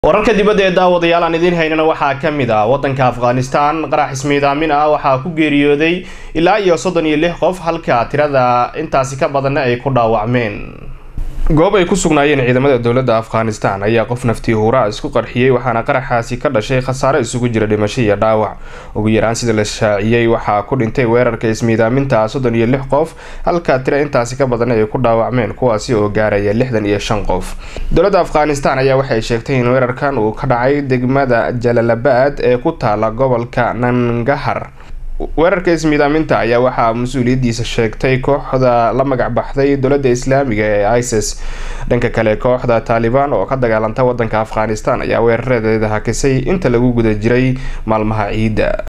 wararka dibadda ee daawadayaal aan idiin haynana waxaa ka mid ah waddanka afghanistan qarax ismiidaamin ah waxaa ku geeriyooday ilaa iyo soddon iyo lix qof halka tirada intaasi ka badanna ay ku dhaawacmeen goob ay ku sugnaayeen ciidamada dowladda afghanistan ayaa qof naftii huuraa isku qarxiyey waxaana qaraxaasi ka dhashay khasaare isugu jira dhimasho iyo dhaawac ugu yaraan sida la shaaciyey waxaa ku dhintay weerarka ismiidaaminta soddon iyo lix qof halka tiro intaasi ka badan ay ku dhaawacmeen kuwaasi oo gaaraya lixdan iyo shan qof dowladda afghanistan ayaa waxay sheegtay in weerarkan uu ka dhacay degmada jalalabaad ee ku taala gobolka nangahar weerarka ismiidaaminta ayaa waxaa mas-uuliyadiisa sheegtay kooxda la magac baxday dowladda islaamiga ee isis dhanka kale kooxda taalibaan oo ka dagaalanta wadanka afghanistan ayaa weeraradeeda hakisay inta lagu guda jiray maalmaha ciidda